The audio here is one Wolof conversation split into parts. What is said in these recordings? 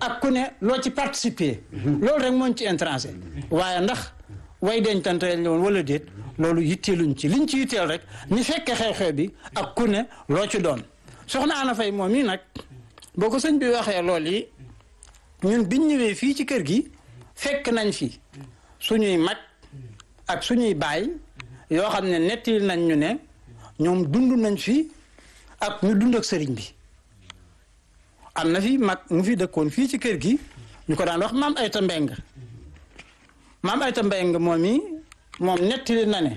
ak ku ne loo ci participer loolu rek moo ñu ci intéressé waaye ndax way dencante la woon wala déet loolu yitteeluñ ci liñ ci yitteel rek ñu fekke xew-xew bi ak ku ne loo ci doon soxna Ana Fay moom mii nag boo ko sëñ bi waxee lool yi ñun biñ ñëwee fii ci kër gi fekk nañ fi suñuy mag ak suñuy baay yoo xam ne nettali nañ ñu ne ñoom dund nañ fi ak ñu dund ak sëriñ bi am na fi mag mu fi dëkkoon fii ci kër gi ñu ko daan wax maam Ayta Mbeng maam Ayta Mbeng moom yi moom nettali na ne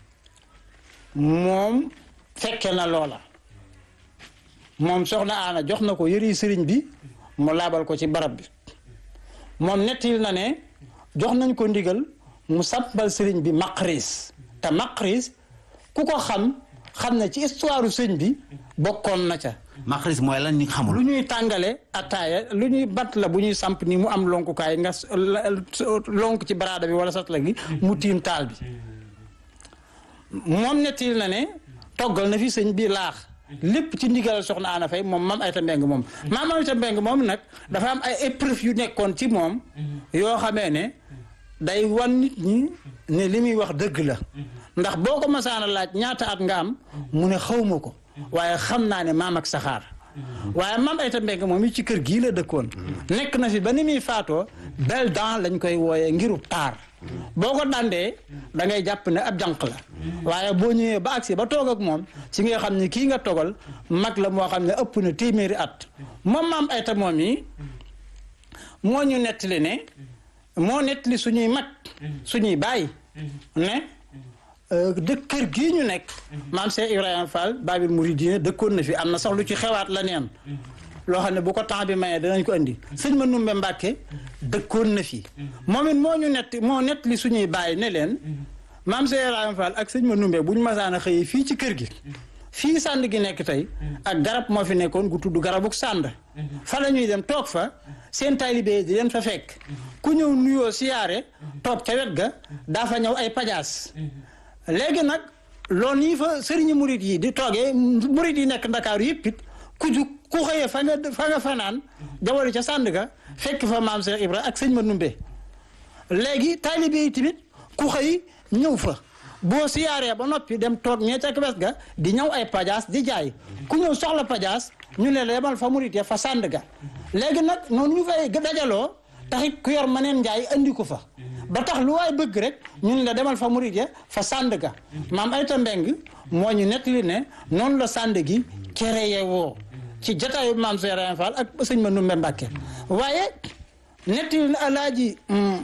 moom fekke na loola moom soxna Aana jox na ko yëri sëriñ bi mu laabal ko ci barab bi moom nettali na ne jox nañ ko ndigal mu sabbal sëriñ bi maqris te maqris ku ko xam xam ne ci histoire sëñ bi bokkoon na ca maqris mooy lan ñu xamul. lu ñuy tàngale ataaya lu ñuy bat la bu ñuy samp ni mu am lonkukaay nga lonk ci baraada bi wala satla gi mu tiim taal bi moom nettali na ne toggal na fi sëñ bi laax lépp ci ndigal soxna Ana Fay moom maam Ayta Mbeng moom maam Ayta Mbeng moom nag dafa am ay épreuve yu nekkoon ci moom yoo xamee ne day wan nit ñi ne li muy wax dëgg la ndax boo ko masaana laaj ñaata at nga am mu ne xawma ko waaye xam naa ne maam ak saxaar waaye maam Ayta Mbeng moom it ci kër gii la dëkkoon nekk na fi ba ni muy faatoo bel dent lañ koy wooyee ngiru taar boo ko dandee da ngay jàpp ne ab jànq la waaye boo ñëwee ba agsi ba toog ak moom ci nga xam ne kii nga togal mag la moo xam ne ëpp na téeméeri at moom maam Ayta moom yi moo ñu nettali ne moo nettali suñuy mag suñuy baay ne dëkk kër gii ñu nekk maam Cheikh Ibrahima Fall Babil Mouridine dëkkoon na fi am na sax lu ci xewaat la neen loo xam ne bu ko temps bi mayee danañ ko indi sëñ ma numbe Mbàkke dëkkoon na fi moom it moo ñu nett moo nett li suñuy bàyyi ne leen maam Cheikh Ibrahima Fall ak sëñ ma numbe bu ñu masaan a xëyee fii ci kër gi fii sànd gi nekk tey ak garab moo fi nekkoon gu tudd garabuk sànd fa la ñuy dem toog fa seen taalibe di leen fa fekk ku ñëw nuyoo siyaare toog ca wet ga daa fa ñëw ay pajaas léegi nag loolu nii fa sëriñu murit yi di toogee murit yi nekk ndakaaru yëpp it ku ju ku xëyee fa nga fa nga fanaan jawari ca sànd ga fekk fa maam Cheikh Ibra ak sëñ ma numbe léegi taalibe yi tamit ku xëy ñëw fa boo siyaaree ba noppi dem toog ñee ca wes ga di ñëw ay pajaas di jaay ku ñëw soxla pajaas ñu ne la yemal fa murit ya fa sànd ga léegi nag noonu ñu fay dajaloo taxit ku yor maneen njaay andi ko fa ba tax lu waay bëgg rek ñu ne la demal fa murit ya fa sànd ga maam Ayta Mbeng moo ñu nettali ne noonu la sànd gi créé woo ci jataayu maam Cheikh Ibrahima Fall ak sëñ ma Numbe Mbàkke waaye nettali na alaaji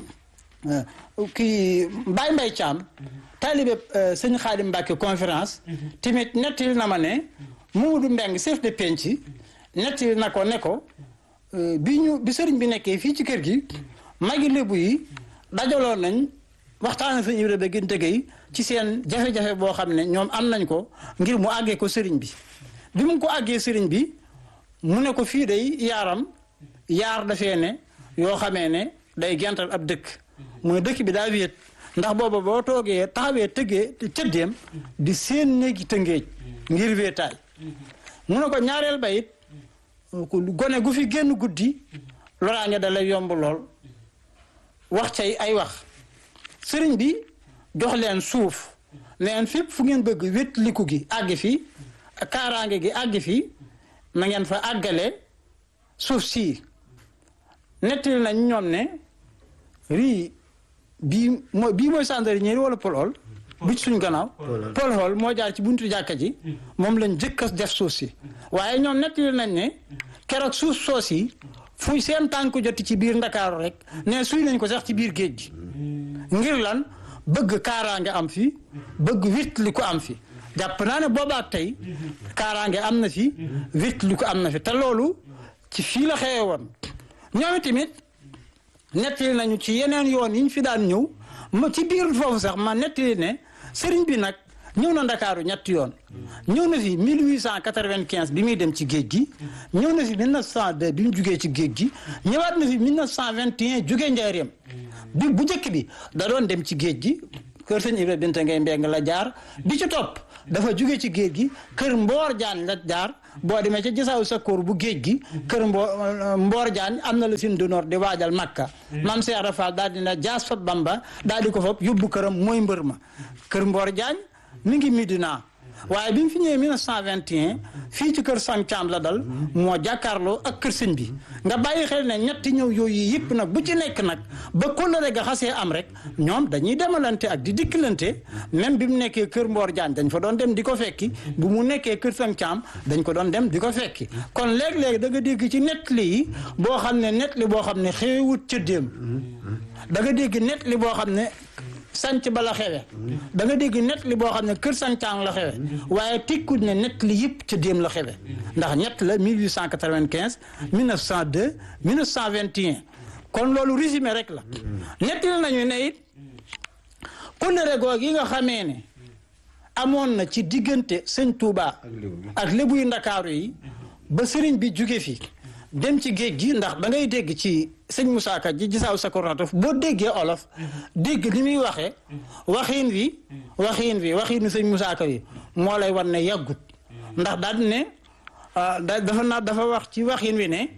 kii Baye Mbay Caam taalibe sëñ Xaadim Mbàkke conférence tamit nettali na ma ne Mamadou Mbeng chef de penc nettali na ko ne ko bi ñu bi sëriñ bi nekkee fii ci kër gi magi lébu yi dajaloo nañ waxtaan sëñ Ibra ba gën tëgey ci seen jafe-jafe boo xam ne ñoom am nañ ko ngir mu àggee ko sëriñ bi bi mu ko àggee sëriñ bi mu ne ko fii day yaaram yaar dafee ne yoo xamee ne day gental ab dëkk mooy dëkk bi daa wéet ndax booba boo toogee taxawee tëggee tëddeem di seen néegi tëngéej ngir wéetaay mu ne ko ñaareel ba it gone gu fi génn guddi loraange da lay yomb lool wax cay ay wax sëriñ bi jox leen suuf leen fépp fu ngeen bëgg wétliku gi àgg fi kaaraange gi àgg fi na ngeen fa àggale suuf sii nettali nañ ñoom ne rii bii mooy bii mooy sandari ñeeri wala polol bi ci suñ gannaaw polol moo jaar ci buntu jàkka ji moom lañ jëkk a def suuf si waaye ñoom nettali nañ ne keroog suuf soos yi fu seen tànk joti ci biir ndakaaru rek ne suy nañ ko sax ci biir géej gi ngir lan bëgg kaaraange am fi bëgg wit li ko am fi jàpp naa ne boobaat tey kaaraange am na fi wit li ko am na fi te loolu ci fii la xewe woon ñoom tamit nettali nañu ci yeneen yoon yi ñu fi daan ñëw ma ci biir foofu sax ma nettali ne sëriñ bi nag ñëw na ndakaaru ñetti yoon ñëw na fi 1895 bi muy dem ci géej gi ñëw na fi 1902 bi mu jugee ci géej gi ñëwaat na fi 1921 jugee njaareem bi bu njëkk bi da doon dem ci géej gi kër sëñ Ibra Binta ngay mbeng la jaar bi ci topp dafa jóge ci géej gi kër Mboor Jaan la jaar boo demee ci gisaaw sa kóor bu géej gi kër Mboor Mboor Jaan am na la sin du nord di waajal Makka maam Cheikh Ibra Fall daal dina jaas fa Bamba daal di ko fop yóbbu këram mooy mbër ma kër Mboor Jaan mi ngi Midina waaye bi mu fi ñëwee 1921 fii ci kër Sam Thiam la dal moo jàkkaarloo ak kër sëñ bi nga bàyyi xel ne ñetti ñëw yooyu yëpp nag bu ci nekk nag ba kóllëre ga xasee am rek ñoom dañuy demalante ak di dikkilante même bi mu nekkee kër Mboor Jaañ dañ fa doon dem di ko fekki bu mu nekkee kër Sam Thiam dañ ko doon dem di ko fekki kon léeg-léeg da nga dégg ci nettali yi boo xam ne nettali boo xam ne xewut ca déem da nga dégg nettali boo xam ne sanc ba la xewe da nga dégg net li boo xam ne kër sancaan la xewe waaye tekkul ne net li yëpp ca déem la xewe ndax ñett la 1895 1902 1921 kon loolu résumé rek la nettali nañu ne it kóllëre googu yi nga xamee ne amoon na ci diggante sëñ Touba ak lébu yu ndakaaru yi ba sëriñ bi jóge fi dem ci géej gi ndax da ngay dégg ci sëñ Moussa Ka ji gisaaw sa kornatof boo déggee olof dégg ni muy waxee waxiin wi waxiin wi waxiinu sëñ Moussa Ka wi moo lay wan ne yàggut ndax daal ne dafa na dafa wax ci waxiin wi ne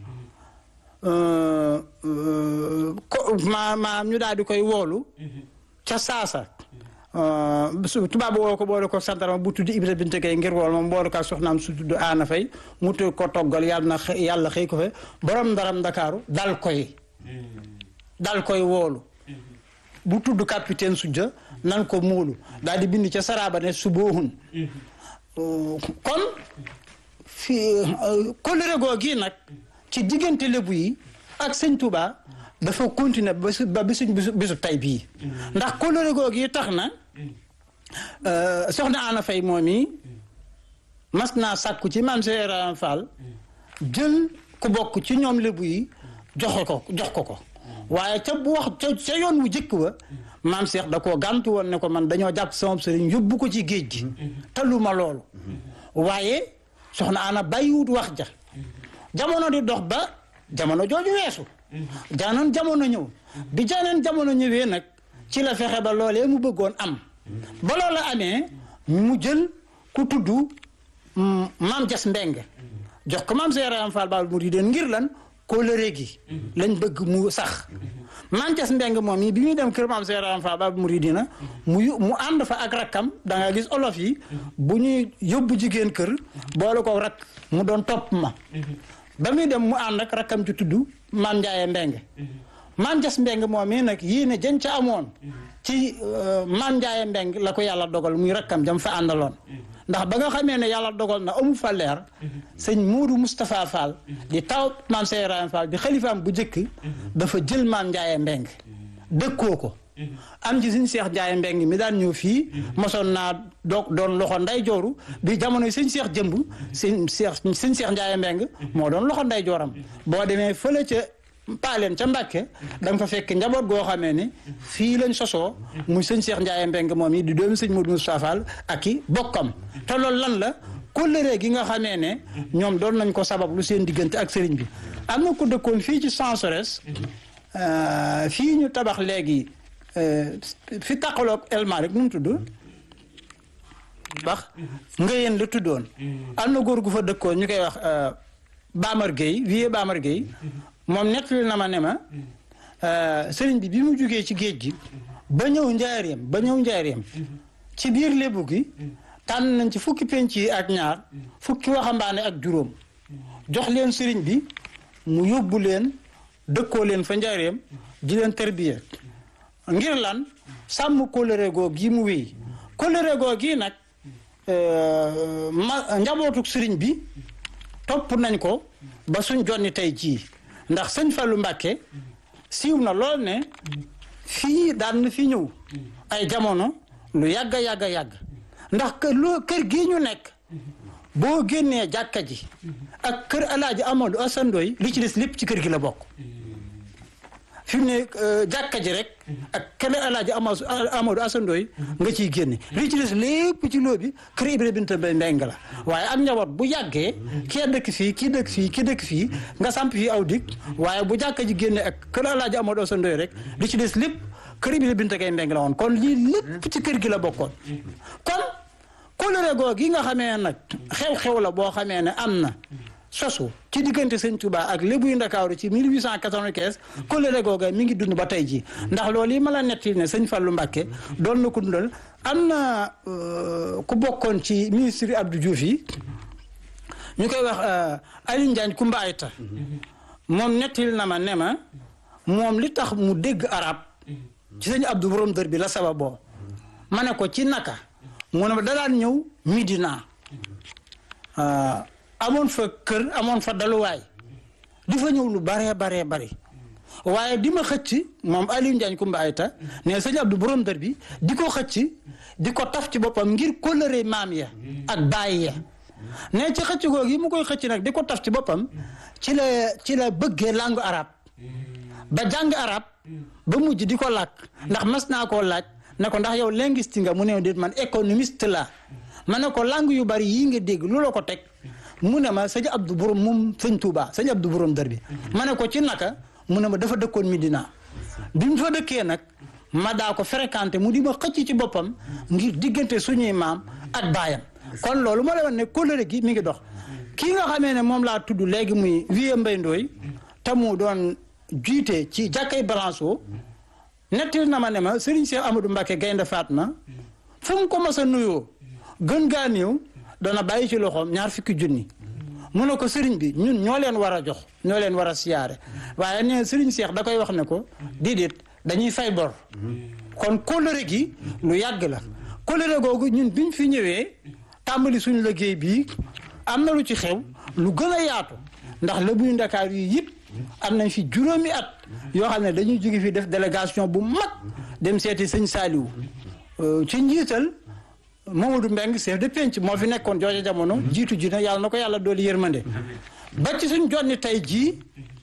ko ma maam ñu daal di koy woolu ca saasa su tubaab woo ko boole ko santarama bu tudd Ibra Binte Gay ngir wool moom boole ko soxnaam su tudd Aana Fay mu tudd ko toggal yàlla na yàlla xëy ko fa borom ndaram ndakaaru dal koy dal koy woolu bu tudd capitaine sujja nan ko muulu daal di bind ca saraaba ne su boohun kon fi kóllëre googu nag ci diggante lébu yi ak sëñ Touba dafa continuer ba ba bisuñ bisu bisu tay bii ndax kóllëre googu yi tax na soxna Ana Fay moom yi mas naa sàkku ci maam Cheikh Ibrahima Fall jël ku bokk ci ñoom lébu yi joxe ko jox ko ko waaye ca bu wax ca ca yoon wu jëkk wa maam Cheikh da koo gàntu woon ne ko man dañoo jàpp sama sëriñ yóbbu ko ci géej gi taluma loolu waaye soxna Ana bàyyiwut wax ja jamono di dox ba jamono jooju weesu jaanoon jamono ñëw bi jaaneen jamono ñëwee nag ci la fexe ba loolee mu bëggoon am ba loola amee mu jël ku tudd maam jas mbeng jox ko maam Seeram Fall Baal Muriideen ngir lan kóllëre gi lañ bëgg mu sax maam jas mbeng moom yi bi muy dem kër maam Seeram Fall Baal Muriidina mu mu ànd fa ak rakkam da nga gis olof yi bu ñuy yóbbu jigéen kër boole ko rakk mu doon topp ma ba muy dem mu ànd ak rakkam ci tudd maam Ndiaye Mbeng maam Jas Mbeng moom mii nag yii ne jën ca amoon ci maam Ndiaye Mbeng la ko yàlla dogal muy rakkam jam fa àndaloon ndax ba nga xamee ne yàlla dogal na amu fa leer sëñ Muudu Moustapha Fall di taw maam Seyraam Fall di xalifaam bu njëkk dafa jël maam Ndiaye Mbeng dëkkoo ko am ci suñ seex Ndiaye Mbeng mi daan ñëw fii mosoon naa doog doon loxo nday jooru bi jamono yi sëñ seex jëmb sëñ seex sëñ seex Ndiaye Mbeng moo doon loxo nday jooram boo demee fële ca paaleen ca Mbàkke da nga fa fekk njaboot goo xamee ne fii lañ sosoo muy sëñ seex Ndiaye Mbeng moom yi di doomi sëñ Modou Moustapha Fall ak i bokkam te loolu lan la kóllëre gi nga xamee ne ñoom doon nañ ko sabab lu seen diggante ak sëriñ bi am na ko dëkkoon fii ci Sansorès fii ñu tabax léegi fi taqaloog elma rek nu mu tudd bax nga yéen la tuddoon am na góor gu fa dëkkoon ñu koy wax Bamar Gueye vie Bamar Gueye moom nettali na ma ne ma sëriñ bi bi mu jugee ci géej gi ba ñëw njaareem ba ñëw njaareem ci biir lébu gi tànn nañ ci fukki penc yi ak ñaar fukki waxambaane ak juróom jox leen sëriñ bi mu yóbbu leen dëkkoo leen fa njaareem di leen tërbiya ngir lan sàmm kóllëre goo gi mu wéy kóllëre goo gi nag ma njabootuk sëriñ bi topp nañ ko ba suñ jonni tey jii ndax sëñ Fallu Mbàkke siiw na lool ne fii daan na fi ñëw ay jamono lu yàgg a yàgg a yàgg ndax kër loo kër gii ñu nekk boo génnee jàkka ji ak kër alaaji Amadou Asandooy li ci des lépp ci kër gi la bokk fi mu ne jàkka ji rek ak kër alaaji Amadou Asandooy nga ciy génne li ci des lépp ci loo bi kër Ibra Binta Mbeng la waaye ak njaboot bu yàggee kii dëkk fii kii dëkk fii kii dëkk fii nga samp fii aw dig waaye bu jàkka ji génne ak kër alaaji Amadou Asandooy rek li ci des lépp kër bi la Binta Gaye Mbeng la woon kon lii lépp ci kër gi la bokkoon kon kóllëre googu gi nga xamee nag xew-xew la boo xamee ne am na sosu ci diggante sëñ Touba ak lébu yu Ndakaaru ci 1895 kóllëre googu mi ngi dund ba tey ji ndax loolu yi ma la netti ne sëñ Fallou Mbacké doon na ko dundal am na ku bokkoon ci ministre Abdou Diouf yi ñu koy wax Aliou Ndiagne Koumba Ayta moom nettil na ma ne ma moom li tax mu dégg arab ci sëñ Abdou borom dër bi la sababoo ma ne ko ci naka mu ne ma da daan ñëw Midina amoon fa kër amoon fa daluwaay di fa ñëw lu baree baree bari waaye di ma xëcc moom Aliou Ndiagne Koumba Ayta ne sëñ Abdou borom dër bi di ko xëcc di ko taf ci boppam ngir kóllëre maam ya ak baay ya ne ci xëcc googu yi mu koy xëcc nag di ko taf ci boppam ci la ci la bëggee langue arabe ba jàng arab ba mujj di ko làkk ndax mas naa koo laaj ne ko ndax yow linguiste nga mu ne déet man économiste la ma ne ko langue yu bari yii nga dégg lu la ko teg mu ne ma sëñ Abdou borom moom sëñ Touba sëñ Abdou borom dër bi ma ne ko ci naka mu ne ma dafa dëkkoon Medina bi mu fa dëkkee nag ma daa ko fréquenté mu di ma xëcc ci boppam ngir diggante suñuy maam ak baayam kon loolu moo lay wax ne kóllëre gi mi ngi dox kii nga xamee ne moom laa tudd léegi muy Vieux Mbaye Ndoye te mu doon jiite ci jàkkay Balanço nettil na ma ne ma Serigne Cheikh Amadou Mbacke Gaynde Fatma fu mu ko mas a nuyoo gën gaa néew dana bàyyi ci loxoom ñaar fukki junni mu ne ko Serigne bi ñun ñoo leen war a jox ñoo leen war a siyaare waaye nee Serigne Cheikh da koy wax ne ko déedéet dañuy fay bor kon kóllëre gi lu yàgg la kóllëre googu ñun biñ fi ñëwee tàmbali suñu liggéey bii am na lu ci xew lu gën a yaatu ndax la buy Ndakaar yi yëpp am nañ fi juróomi at yoo xam ne dañuy jóge fi def délégation bu mag dem seeti sëñ Saliou ci njiital Mamadou Mbeng chef de penc moo fi nekkoon jooja jamono jiitu ji na yàlla na ko yàlla doolu yërmande ba ci suñ jonni tey jii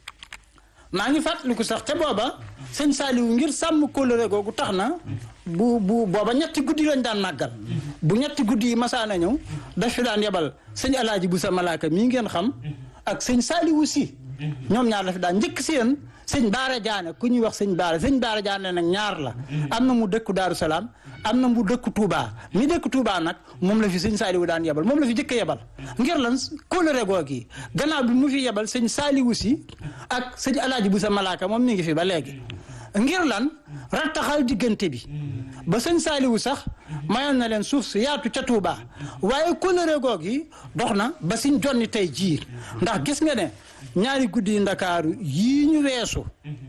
maa ngi fàttaliku sax te booba sëñ Saliou ngir sàmm kóllëre googu tax na bu bu booba ñetti guddi lañ daan màggal bu ñetti guddi yi masaana ñëw daf fi daan yebal sëñ alaaji bu sa malaaka mii ngeen xam ak sëñ Saliou si ñoom ñaar la fi daan njëkk si yéen sëñ Baara Jaane ku ñuy wax sëñ Baara sëñ Baara Jaane nag ñaar la am na mu dëkku Daaru Salaam am na mu dëkku Touba mi dëkk Touba nag moom la fi sëñ Saliou daan yebal moom la fi jëkk yebal ngir lan kóllëre googi gannaaw bi mu fi yebal sëñ Saliou si ak sëñ alaaji bu sa malaaka moom mi ngi fi ba léegi ngir lan rattaxal diggante bi ba sëñ Saliou sax mayoon na leen suuf si yaatu ca Touba waaye kóllëre googi dox na ba siñ jonni tey jii ndax gis nga ne ñaari guddi yi ndakaaru yii ñu weesu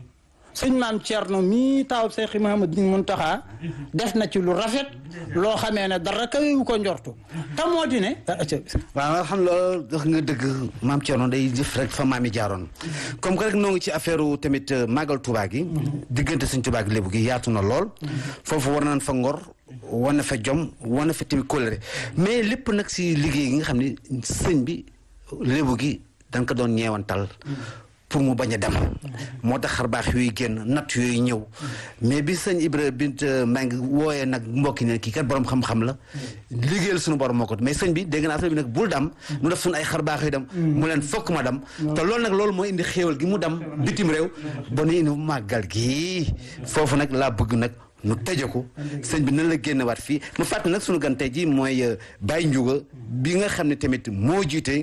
sëñ maam Thierno mii taawub Seex Muhammad bin Muntaxa def na ci lu rafet loo xamee ne dara kawewu ko njortu te moo di ne waaw xam loolu wax nga dëgg maam Thierno day jëf rek fa maam yi jaaroon comme que rek noo ngi ci affaire tamit màggal Touba gi diggante sëñ Touba gi lébu gi yaatu na lool foofu war nañ fa ngor wane fa jom wane fa tamit kóllëre mais lépp nag si liggéey gi nga xam ne sëñ bi lébu gi dañ ko doon ñeewantal pour mu bañ a dem moo tax xar baax yooyu génn natt yooyu ñëw mais bi sëñ Ibra bint Mbeng wooyee nag mbokki ne kii kat borom xam-xam la liggéeyal suñu borom moo ko mais sëñ bi dégg naa sëñ bi nag bul dem mu def suñu ay xar baax yu dem mu leen fokk ma dem te loolu nag loolu mooy indi xéewal gi mu dem bitim réew ba nu indi màggal gi foofu nag laa bëgg nag nu tëje ko sëñ bi nan la génn waat fii mu fàttali nag suñu gan tey ji mooy Baye Ndiouga bi nga xam ne tamit moo jiite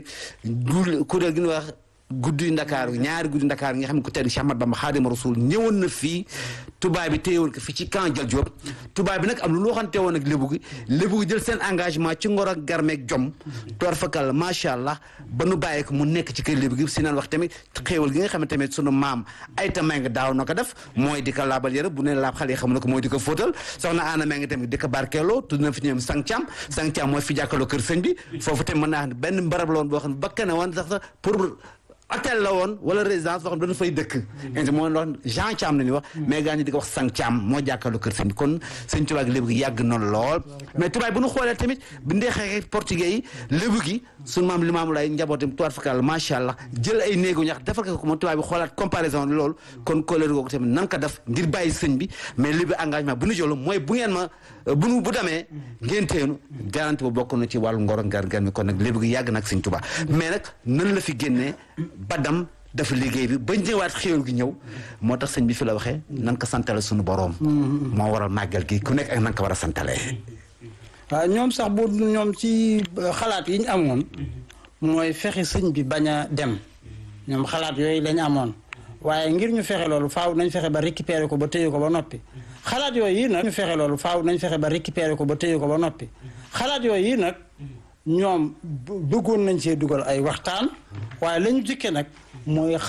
kuréel gi ñu wax guddi ndakaaru ñaari guddi ndakaaru nga xam ne ko tedd Cheikh Ahmad Bamba Xaadimu Rasuul ñëwoon na fii tubaab bi téyewoon ko fii ci camp Jal Diop tubaab bi nag am lu lu waxante woon ak lébu gi lébu gi jël seen engagement ci ngor ak garmeeg jom toor fakal macha allah ba nu bàyyi ko mu nekk ci kër lébu gi si naan wax tamit xéewal gi nga xam ne tamit sunu maam ay ta may nga daaw na ko def mooy di ko laabal yëre bu ne laab xale yi xam na ko mooy di ko fóotal soxna Anna may nga tamit di ko barkeeloo tudd na fi ñoom sang Thiam sang Thiam mooy fi jàkkaloo kër sëñ bi foofu tamit mën naa benn mbarab la woon boo xam ne bakkane woon sax sax pour hôtel la woon wala résidence boo xam ne dañu fay dëkk int moo wax Jean Thiam la ñuy wax mais gaa ñi di ko wax sang Thiam moo jàkkaarloo kër sëñ bi kon sëñ Tuubaa gi lébu gi yàgg na lool mais tubaab bu ñu xoolee tamit bi ndee xeexee portugais yi lébu gi suñu maam limaamu lay njabootam tuwaat fakal macha allah jël ay néegu ñax defal ko ko moom tubaab bi xoolaat comparaison loolu kon kóolóor googu tamit nan ko def ngir bàyyi sëñ bi mais lébu engagement bu ñu jël mooy bu ngeen ma bu nu bu demee ngeen teenu garanti bu bokk na ci wàllu ngoro ngar ngar mi kon nag lébu gi yàgg nag sëñ Tuubaa mais nag nan la fi génnee badam dafa liggéey bi ba ñëwaat xéwal gi ñëw moo tax sëñ bi fi la waxee nan ko santale suñu boroom moo waral màggal gi ku nekk ak nan ko war a santalee waaw ñoom sax bu ñoom ci xalaat yi ñu amoon mooy fexe sëñ bi bañ a dem ñoom xalaat yooyu lañ amoon waaye ngir ñu fexe loolu faaw nañ fexe ba récupérer ko ba téye ko ba noppi xalaat yooyu yi nag ñu fexe loolu faaw nañ fexe ba récupérer ko ba téye ko ba noppi xalaat yooyu yi nag ñoom bëggoon nañ cee dugal ay waxtaan waaye la ñu jëkke nag mooy